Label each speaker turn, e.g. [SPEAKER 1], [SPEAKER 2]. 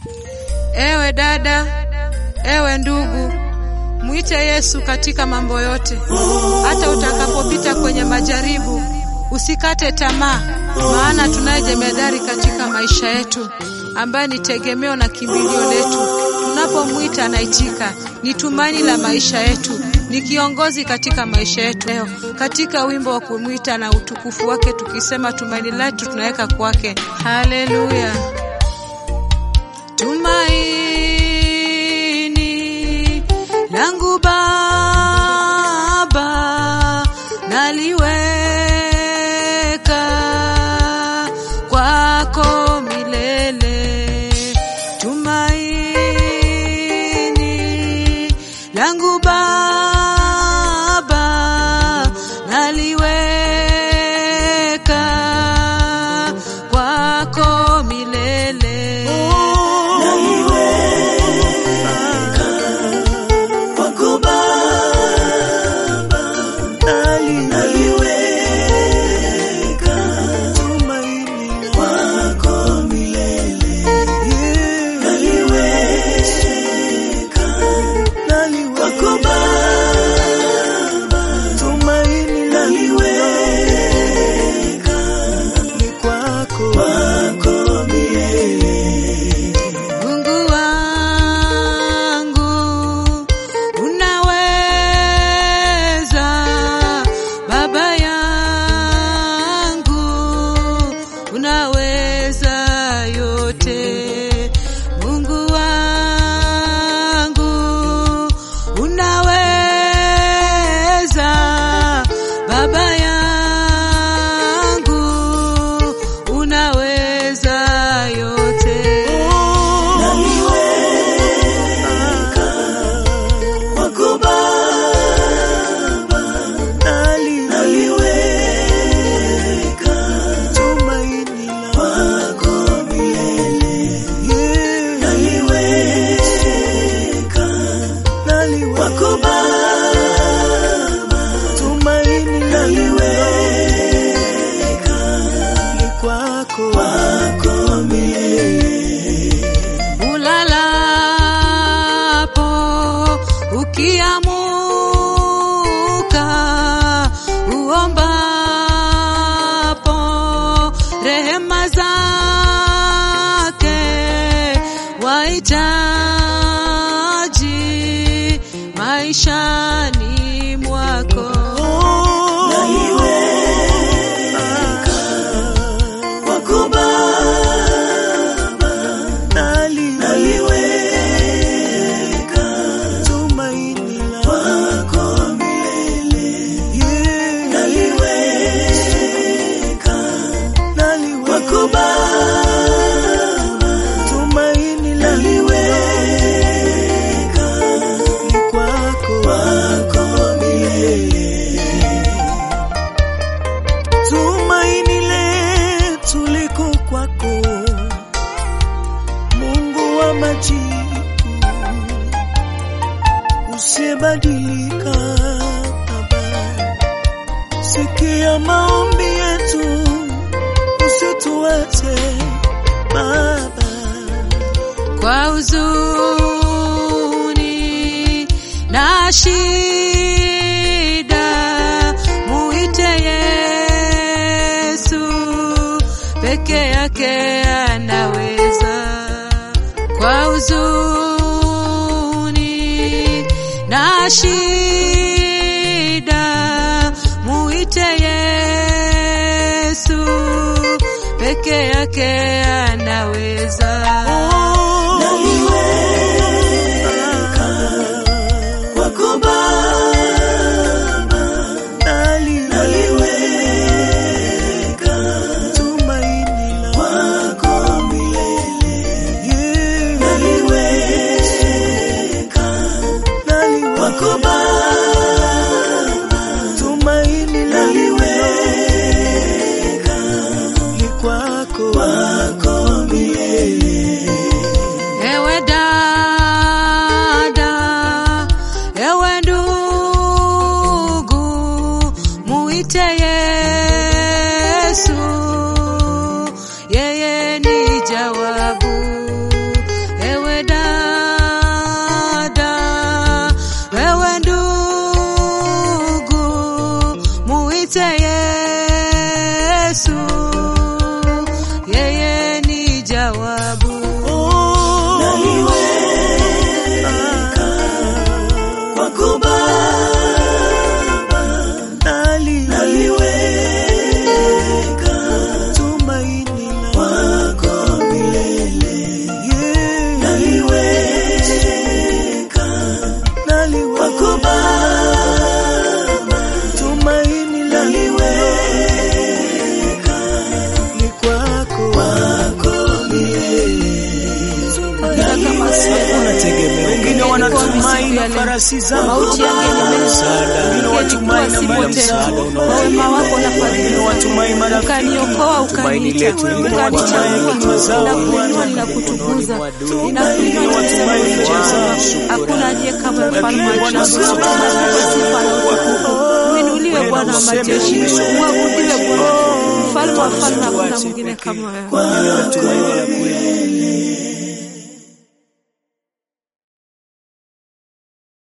[SPEAKER 1] Ewe dada, ewe ndugu, mwite Yesu katika mambo yote. Hata utakapopita kwenye majaribu, usikate tamaa, maana tunaye jemedari katika maisha yetu ambaye ni tegemeo na kimbilio letu. Tunapomwita anaitika, ni tumaini la maisha yetu, ni kiongozi katika maisha yetu. Leo katika wimbo wa kumwita na utukufu wake, tukisema tumaini letu tunaweka kwake. Haleluya! Tumaini langu Baba naliweka kwako milele. Tumaini langu Baba naliweka kwako milele. Mungu wangu unaweza, Baba yangu unaweza yote. Mungu wangu unaweza, Baba yangu unaweza yote. Ulalapo ukiamuka, uombapo rehema zake wahitaji maishani mwako.
[SPEAKER 2] Tumaini letu liko kwako, Mungu wa majibu, usiyebadilika. Baba, sikia maombi yetu, usituache Baba.
[SPEAKER 1] kwa huzuni na shida, muite Yesu, peke yake anaweza. Kwa huzuni na shida, muite Yesu, peke yake anaweza.
[SPEAKER 2] Tumaini naliweka kwako milele. wengine
[SPEAKER 1] Ingekuwa
[SPEAKER 2] wanatumai
[SPEAKER 1] siku ya
[SPEAKER 2] na
[SPEAKER 1] leo.
[SPEAKER 2] farasi zako
[SPEAKER 1] Mauti yangenimeza,
[SPEAKER 2] msaada, wengine
[SPEAKER 1] ingelikuwa
[SPEAKER 2] watumai na
[SPEAKER 1] sipo
[SPEAKER 2] mbali
[SPEAKER 1] tena.
[SPEAKER 2] msaada
[SPEAKER 1] Kwa
[SPEAKER 2] unaotoka
[SPEAKER 1] wema wako na
[SPEAKER 2] wengine
[SPEAKER 1] fadhili
[SPEAKER 2] watumai marafiki
[SPEAKER 1] ukaniokoa,
[SPEAKER 2] tumaini
[SPEAKER 1] ukaniita,
[SPEAKER 2] letu wengine watumai
[SPEAKER 1] ukanichagua,
[SPEAKER 2] hekima zao
[SPEAKER 1] ninakuinua,
[SPEAKER 2] Bwana
[SPEAKER 1] ninakutukuza,
[SPEAKER 2] wengine
[SPEAKER 1] ninakuinua,
[SPEAKER 2] watumai
[SPEAKER 1] ninasema
[SPEAKER 2] njia zao
[SPEAKER 1] hakuna aliye kama mfalme wa
[SPEAKER 2] Bwana
[SPEAKER 1] ajabu.
[SPEAKER 2] sisi
[SPEAKER 1] Tunakupa sifa na utukufu. Uinuliwe Bwana wa majeshi, uabudiwe Bwana, mfalme wa falme, hakuna mwingine kama wewe.
[SPEAKER 2] Wewe tumaini la kweli